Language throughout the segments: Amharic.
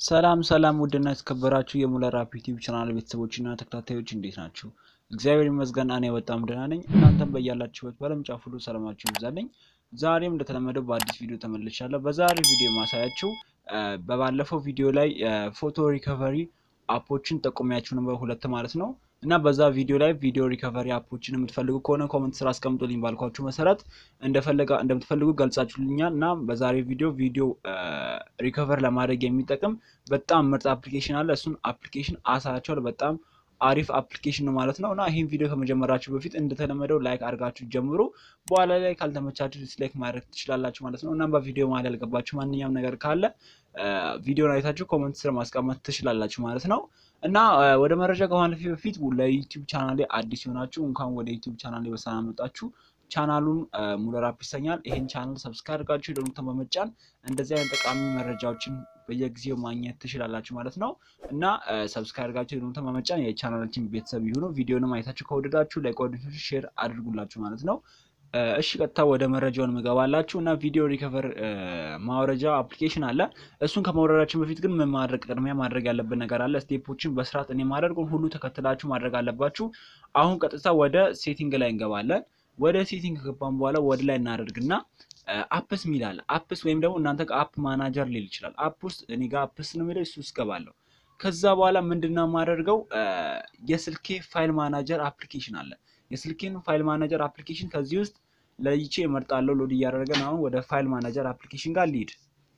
ሰላም ሰላም ውድና የተከበራችሁ የሙለር አፕ ዩቲዩብ ቻናል ቤተሰቦችና ተከታታዮች እንዴት ናችሁ? እግዚአብሔር ይመስገን እኔ በጣም ደህና ነኝ። እናንተም በያላችሁበት በዓለም ጫፍ ሁሉ ሰላማችሁ ይብዛልኝ። ዛሬም እንደተለመደው በአዲስ ቪዲዮ ተመልሻለሁ። በዛሬ ቪዲዮ ማሳያችሁ በባለፈው ቪዲዮ ላይ ፎቶ ሪከቨሪ አፖችን ጠቁሚያችሁ ነበር፣ ሁለት ማለት ነው እና በዛ ቪዲዮ ላይ ቪዲዮ ሪከቨሪ አፖችን የምትፈልጉ ከሆነ ኮመንት ስራ አስቀምጦልኝ ባልኳችሁ መሰረት እንደፈለጋ እንደምትፈልጉ ገልጻችሁልኛል እና በዛሬ ቪዲዮ ቪዲዮ ሪከቨር ለማድረግ የሚጠቅም በጣም ምርጥ አፕሊኬሽን አለ። እሱን አፕሊኬሽን አሳያችኋለሁ። በጣም አሪፍ አፕሊኬሽን ነው ማለት ነው እና ይህን ቪዲዮ ከመጀመራችሁ በፊት እንደተለመደው ላይክ አድርጋችሁ ጀምሩ። በኋላ ላይ ካልተመቻችሁ ዲስላይክ ማድረግ ትችላላችሁ ማለት ነው እና በቪዲዮ መሀል ያልገባችሁ ማንኛውም ነገር ካለ ቪዲዮን አይታችሁ ኮመንት ስር ማስቀመጥ ትችላላችሁ ማለት ነው እና ወደ መረጃ ከማለፊ በፊት ለዩቲዩብ ቻናሌ አዲስ የሆናችሁ እንኳን ወደ ዩቲዩብ ቻናሌ በሰላም መጣችሁ። ቻናሉን ሙለር አፕ ይሰኛል። ይሄን ቻናል ሰብስክራይብ አድርጋችሁ ደወሉን በመጫን እንደዚህ አይነት ጠቃሚ መረጃዎችን በየጊዜው ማግኘት ትችላላችሁ ማለት ነው እና ሰብስክራይብ አድርጋችሁ ደወሉን በመጫን የቻናላችን ቤተሰብ ይሁኑ። ቪዲዮንም አይታችሁ ከወደዳችሁ ለጓደኞቻችሁ ሼር አድርጉላችሁ ማለት ነው። እሺ ቀጥታ ወደ መረጃውን ምገባላችሁ እና ቪዲዮ ሪከቨር ማውረጃ አፕሊኬሽን አለ። እሱን ከማውረዳችን በፊት ግን ምን ማድረግ ቅድሚያ ማድረግ ያለብን ነገር አለ። ስቴፖችን በስርዓት እኔ ማድረጉን ሁሉ ተከትላችሁ ማድረግ አለባችሁ። አሁን ቀጥታ ወደ ሴቲንግ ላይ እንገባለን። ወደ ሴቲንግ ከገባን በኋላ ወደ ላይ እናደርግና አፕስ ሚል አለ። አፕስ ወይም ደግሞ እናንተ አፕ ማናጀር ሊል ይችላል። አፕ ውስጥ እኔ ጋር አፕስ ነው የሚለው እሱ ውስጥ ገባለሁ። ከዛ በኋላ ምንድነው የማደርገው የስልኬ ፋይል ማናጀር አፕሊኬሽን አለ። የስልኬን ፋይል ማናጀር አፕሊኬሽን ከዚህ ውስጥ ለይቼ እመርጣለሁ። ሎድ እያደረገን አሁን ወደ ፋይል ማናጀር አፕሊኬሽን ጋር ሊድ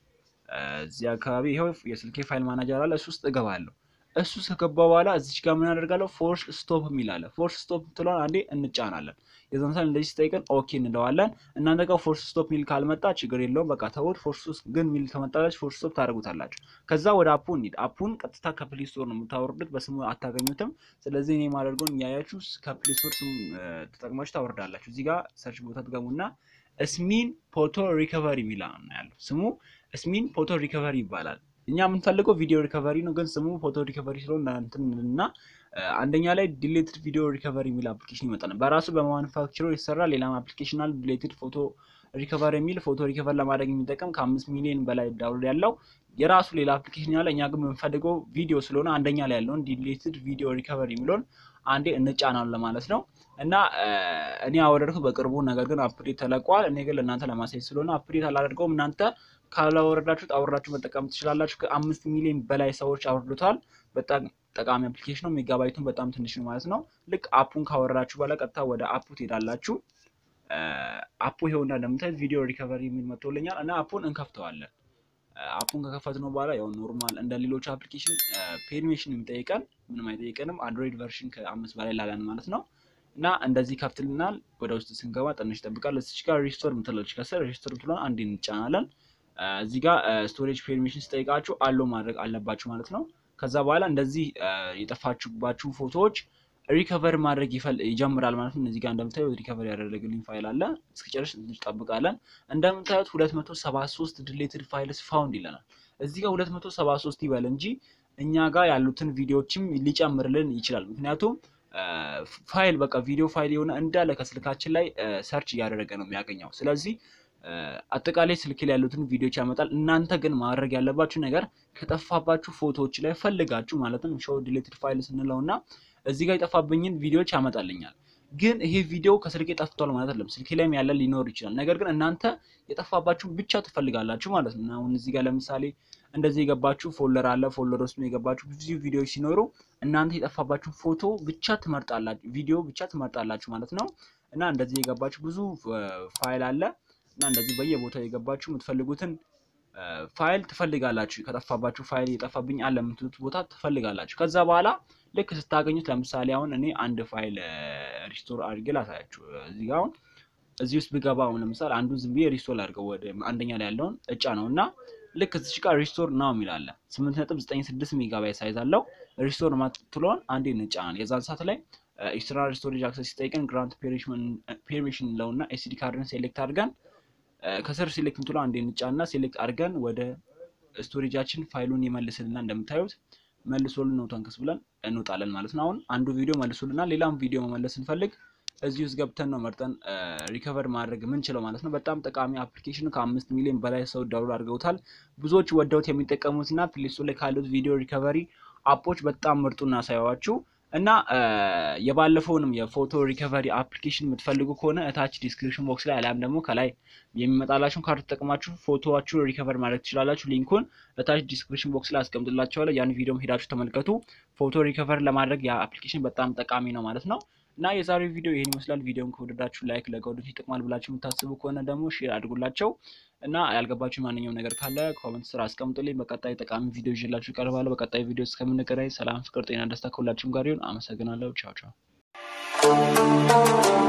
እዚህ አካባቢ ይኸው የስልኬ ፋይል ማናጀር አለ። እሱ ውስጥ እገባለሁ። እሱ ከገባ በኋላ እዚች ጋር ምን አደርጋለሁ? ፎርስ ስቶፕ የሚል አለ። ፎርስ ስቶፕ ትለዋል አንዴ እንጫናለን። የዛን ሳል እንደዚህ ስጠይቀን ኦኬ እንለዋለን። እናንተ ጋር ፎርስ ስቶፕ ሚል ካልመጣ ችግር የለውም በቃ ተውት። ፎርስ ግን ሚል ከመጣላችሁ ፎርስ ስቶፕ ታደርጉታላችሁ። ከዛ ወደ አፑ እንሂድ። አፑን ቀጥታ ከፕሌይ ስቶር ነው የምታወርዱት፣ በስሙ አታገኙትም። ስለዚህ እኔ የማደርገውን እያያችሁ ከፕሌይ ስቶር ስም ተጠቅማችሁ ታወርዳላችሁ። እዚህ ጋር ሰርች ቦታ ትገቡና እስሚን ፎቶ ሪከቨሪ የሚል ነው ያለው። ስሙ እስሚን ፎቶ ሪከቨሪ ይባላል። እኛ የምንፈልገው ቪዲዮ ሪከቨሪ ነው፣ ግን ስሙ ፎቶ ሪከቨሪ ስለሆነ እንትን እና አንደኛ ላይ ዲሌትድ ቪዲዮ ሪከቨሪ የሚል አፕሊኬሽን ይመጣል። በራሱ በማኑፋክቸሮ የተሰራ ሌላም አፕሊኬሽን አለ። ዲሌትድ ፎቶ ሪከቨሪ የሚል ፎቶ ሪከቨር ለማድረግ የሚጠቀም ከአምስት ሚሊዮን በላይ ዳውንሎድ ያለው የራሱ ሌላ አፕሊኬሽን ያለ። እኛ ግን የምንፈልገው ቪዲዮ ስለሆነ አንደኛ ላይ ያለውን ዲሌትድ ቪዲዮ ሪከቨሪ የሚለውን አንዴ እንጫናለን ማለት ነው። እና እኔ አወረድኩት በቅርቡ ነገር ግን አፕዴት ተለቋል። እኔ ግን ለእናንተ ለማሳየት ስለሆነ አፕዴት አላደርገውም። እናንተ ካላወረዳችሁት አውርዳችሁ መጠቀም ትችላላችሁ። ከአምስት ሚሊዮን በላይ ሰዎች አውርዱታል። በጣም ጠቃሚ አፕሊኬሽን ነው። ሜጋባይቱን በጣም ትንሽ ነው ማለት ነው። ልክ አፑን ካወረዳችሁ በኋላ ቀጥታ ወደ አፑ ትሄዳላችሁ። አፑ ይኸውና እንደምታዩት ቪዲዮ ሪከቨሪ የሚል መጥቶልኛል እና አፑን እንከፍተዋለን። አፑን ከከፈትነው በኋላ ያው ኖርማል እንደ ሌሎች አፕሊኬሽን ፔርሚሽን የሚጠይቀን ምንም አይጠይቀንም። አንድሮይድ ቨርሽን ከአምስት በላይ ላለን ማለት ነው እና እንደዚህ ከፍትልናል። ወደ ውስጥ ስንገባ ትንሽ ይጠብቃል። እዚች ጋር ሪስቶር ምትላለች ከስር ሪስቶር ምትለን አንዴ እንጫናለን። እዚህ ጋር ስቶሬጅ ፔርሚሽን ስጠይቃችሁ አሎ ማድረግ አለባችሁ ማለት ነው። ከዛ በኋላ እንደዚህ የጠፋችሁባችሁ ፎቶዎች ሪከቨር ማድረግ ይጀምራል ማለት ነው። እዚህ ጋር እንደምታዩት ሪከቨር ያደረግልኝ ፋይል አለ። እስኪጨርስ እንጠብቃለን። እንደምታዩት 273 ዲሌትድ ፋይልስ ፋውንድ ይለናል። እዚህ ጋር 273 ይበል እንጂ እኛ ጋር ያሉትን ቪዲዮዎችም ሊጨምርልን ይችላል። ምክንያቱም ፋይል በቃ ቪዲዮ ፋይል የሆነ እንዳለ ከስልካችን ላይ ሰርች እያደረገ ነው የሚያገኘው። ስለዚህ አጠቃላይ ስልክ ላይ ያሉትን ቪዲዮዎች ያመጣል። እናንተ ግን ማድረግ ያለባችሁ ነገር ከጠፋባችሁ ፎቶዎች ላይ ፈልጋችሁ ማለትም ሾው ዲሌትድ ፋይል ስንለው እና እዚህ ጋር የጠፋብኝን ቪዲዮዎች ያመጣልኛል። ግን ይሄ ቪዲዮ ከስልኬ ጠፍቷል ማለት አይደለም። ስልኬ ላይም ያለ ሊኖር ይችላል። ነገር ግን እናንተ የጠፋባችሁን ብቻ ትፈልጋላችሁ ማለት ነው። አሁን እዚህ ጋር ለምሳሌ እንደዚህ የገባችሁ ፎልደር አለ። ፎልደር ውስጥ የገባችሁ ብዙ ቪዲዮዎች ሲኖሩ እናንተ የጠፋባችሁን ፎቶ ብቻ ትመርጣላችሁ፣ ቪዲዮ ብቻ ትመርጣላችሁ ማለት ነው። እና እንደዚህ የገባችሁ ብዙ ፋይል አለ እና እንደዚህ በየቦታው የገባችሁ የምትፈልጉትን ፋይል ትፈልጋላችሁ። ከጠፋባችሁ ፋይል የጠፋብኝ አለ የምትሉት ቦታ ትፈልጋላችሁ። ከዛ በኋላ ልክ ስታገኙት ለምሳሌ አሁን እኔ አንድ ፋይል ሪስቶር አድርጌ ላሳያችሁ። እዚህ ጋር አሁን እዚህ ውስጥ ብገባ አሁን ለምሳሌ አንዱን ዝም ብዬ ሪስቶር አድርገው ወደ አንደኛ ላይ ያለውን እጫ ነው እና ልክ እዚች ጋር ሪስቶር ናው የሚላለ ስምንት ነጥብ ዘጠኝ ስድስት ሜጋባይት ሳይዝ አለው። ሪስቶር ማትለውን አንዴ እንጫናል። የዛን ሰዓት ላይ ኤክስተርናል ስቶሬጅ አክሰስ ሲጠይቀን ግራንት ፔርሚሽን ለውና ኤስዲ ካርድን ሴሌክት አድርገን ከስር ሴሌክት ምትለው አንዴ እንጫና ሴሌክት አድርገን ወደ ስቶሬጃችን ፋይሉን ይመልስልና እንደምታዩት መልሶልን ነው ተንከስ ብለን እንወጣለን ማለት ነው። አሁን አንዱ ቪዲዮ መልሶልናል። ሌላም ቪዲዮ መመለስ ስንፈልግ እዚህ ውስጥ ገብተን ነው መርጠን ሪከቨር ማድረግ የምንችለው ማለት ነው። በጣም ጠቃሚ አፕሊኬሽን ከአምስት ሚሊዮን በላይ ሰው ዳውንሎድ አድርገውታል። ብዙዎች ወደውት የሚጠቀሙትና ፕሌስቶር ላይ ካሉት ቪዲዮ ሪከቨሪ አፖች በጣም ምርጡ እናሳየዋችሁ እና የባለፈውንም የፎቶ ሪከቨሪ አፕሊኬሽን የምትፈልጉ ከሆነ እታች ዲስክሪፕሽን ቦክስ ላይ አሊያም ደግሞ ከላይ የሚመጣላችሁን ካርድ ተጠቅማችሁ ፎቶዋችሁን ሪከቨር ማድረግ ትችላላችሁ። ሊንኩን እታች ዲስክሪፕሽን ቦክስ ላይ አስቀምጥላችኋለሁ። ያን ቪዲዮም ሄዳችሁ ተመልከቱ። ፎቶ ሪከቨር ለማድረግ የአፕሊኬሽን በጣም ጠቃሚ ነው ማለት ነው። እና የዛሬው ቪዲዮ ይህን ይመስላል። ቪዲዮን ከወደዳችሁ ላይክ፣ ለጓደኞች ይጠቅማል ብላችሁ የምታስቡ ከሆነ ደግሞ ሼር አድርጉላቸው እና ያልገባችሁ ማንኛውም ነገር ካለ ኮመንት ስራ አስቀምጡልኝ። በቀጣይ ጠቃሚ ቪዲዮ ይዤላችሁ እቀርባለሁ። በቀጣይ ቪዲዮ እስከምንገናኝ ሰላም፣ ፍቅር፣ ጤና፣ ደስታ ከሁላችሁም ጋር ይሁን። አመሰግናለሁ። ቻው ቻው